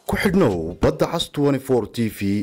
ku xidhnow badda cas t v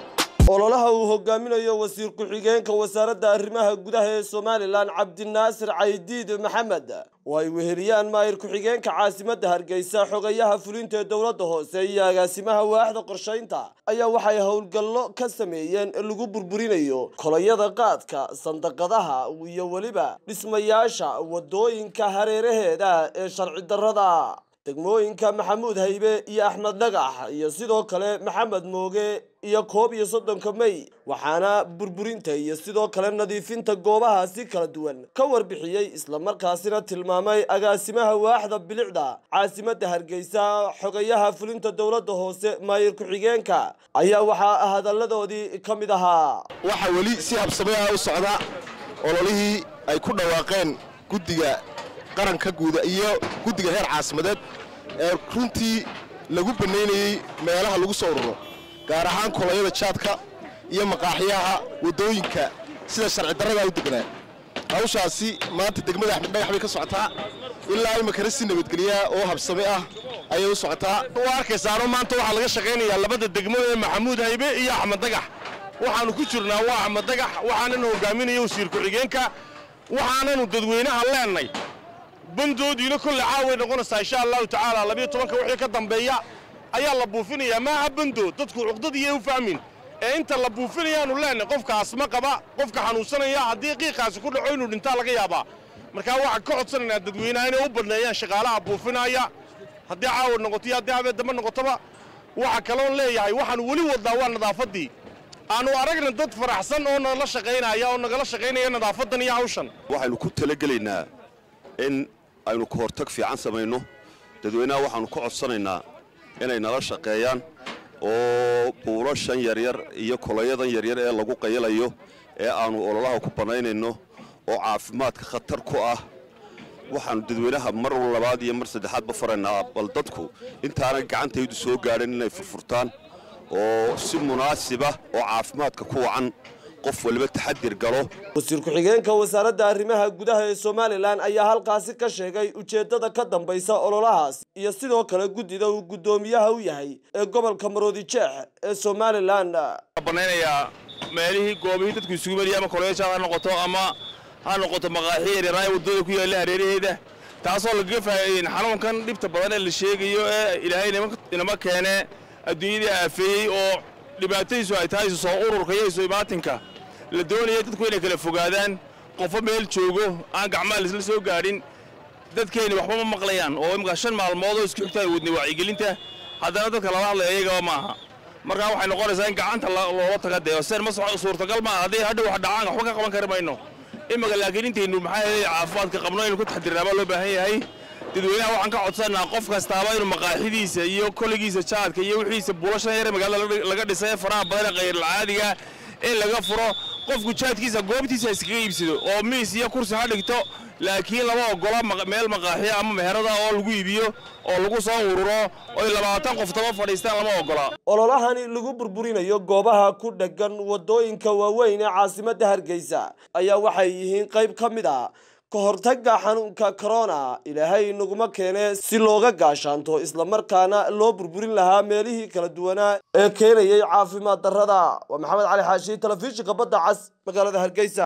ololaha uu hogaaminayo wasiir ku-xigeenka wasaaradda arrimaha gudaha ee somalilan cabdinaasir caydiid maxamed oo ay weheliyaan maayir ku-xigeenka caasimadda hargeysa xogayaha fulinta ee dowladda hoose iyo agaasimaha waaxda qorshaynta ayaa waxay howlgallo ka sameeyeen lagu burburinayo kolayada qaadka sandaqadaha iyo weliba dhismayaasha wadooyinka hareeraheeda ee sharci darrada degmooyinka maxamuud haybe iyo axmed dhagax iyo sidoo kale maxamed mooge iyo koob iyo soddonka may waxaana burburinta iyo sidoo kale nadiifinta goobahaasi kala duwan ka warbixiyey islamarkaasina tilmaamay agaasimaha waaxda bilicda caasimadda hargeysa xogayaha fulinta dowladda hoose maayir ku-xigeenka ayaa waxaa hadalladoodii ka mid ahaa waxaa weli si habsamay ah u socda ololihii ay ku dhawaaqeen guddiga qaranka guuda iyo guddiga heer caasimadeed ee runtii lagu bannaynayey meelaha lagu soo ururo gaar ahaan kolayada jaadka iyo maqaaxyaha waddooyinka sida sharci darradaa u degnaa hawshaasi maanta degmada axmed dhagax bay ka socotaa ilaa imakana si nabadgelyaha oo habsame ah ayay u socotaa waa arkaysaano maanta waxaa laga shaqaynayaa labada degmo ee maxamuud haybe iyo axmed dagax waxaannu ku jirnaa waa axmed dagax waxaananu hogaaminaya wasiir ku-xigeenka waxaananu dadweynaha leennay bandoodiina kolle caaway noqonaysaa insha allahu tacaala labiyo tobanka wixii ka dambeeya ayaa la buufinayaa maaha bandood dadku cuqdadiiya u fahmin ee inta la buufinayaanu leenay qofka asma qaba qofka xanuunsanaya haddii qiiqaasi ku dhaco inuu dhintaa laga yaabaa markaa waxaan ka codsanaynaa dadweynaha inay u badneeyaan shaqaalaha buufinaya haddii caawa noqoto iyo haddii habeen dambe noqotoba waxa kaloon leeyahay waxaanu weli wadnaa waa nadaafaddii aanu aragna dad faraxsan oo nala shaqaynaya oo nagala shaqaynaya nadaafadan iyo hawshan waxaynu ku talagelaynaa in aynu ka hortag fiican samayno dadweynaha waxaannu ka codsanaynaa inay nala shaqeeyaan oo buulashan yaryar iyo kolayadan yaryar ee lagu qayilayo ee aannu ololaha ku bannaynayno oo caafimaadka khatar ku ah waxaannu dadweynaha mar labaad iyo mar saddexaadba faraynaa bal dadku intaanay gacantaydu soo gaadhin inay furfurtaan oo si munaasiba oo caafimaadka ku wacan qof waliba taxadir galo wasiir ku-xigeenka wasaaradda arrimaha gudaha ee somalilan ayaa halkaasi ka sheegay ujeeddada ka dambaysa ololahaas iyo sidoo kale guddida uu guddoomiyaha u yahay ee gobolka maroodi jeex ee somalilan banaynayaa meelihii goobihii dadku isugu meliya ama koleejaad ha noqoto ama ha noqoto maqaaxi yaryaraaya waddada ku yaalla hareeraheeda taasoo lagaga faa'iideyn xanuunkan dhibta badan ee la sheegayo ee ilaahay inama keene adduunyadii aafeeyey oo dhibaatadiisu ay tahay soo ururka iyo isu imaatinka la doonaya dadku inay kala fogaadaan qofo meel joogo aan gacmaha laisla soo gaadhin dadkeenni waxba ma maqlayaan oo imika shan maalmood oo isku xigta ay wadnay wacyigelinta haddana dadka lala hadlaya iyagaba maaha markaa waxay noqonaysaa in gacanta loola taga dee seen ma suurtagal maaha haddii hadhow wax dhacaan waxba ka qaban kari mayno imika laakiin intaynu maxaa yeelay caafimaadka qabno inuu ku taxdirnaabaa loo baahan yahay dadweynaha waxaan ka codsanaa qof kastaaba inuu maqaaxidiisa iyo koligiisa jaadka iyo wixiisa buulashan yare magaalada laga dhisay faraha badan ee khayralcaadiga in laga furo qofku jaadkiisa goobtiisa iskaga iibsado oo miis iyo kursi ha dhigto laakiin lama ogola meel maqaaxiya ama meherada oo lagu iibiyo oo lagu soo ururo oy labaatan qof taba fadhiistaan lama ogola ololahani lagu burburinayo goobaha ku dheggan waddooyinka waaweyn ee caasimadda hargeysa ayaa waxay yihiin qayb ka mid a ka hortagga xanuunka corona ilaahay naguma keene si looga gaashaanto islamarkaana loo burburin lahaa meelihii kala duwanaa ee keenayay caafimaad darrada waa maxamed cali xaashi telefishinka badda cas magaalada hargeysa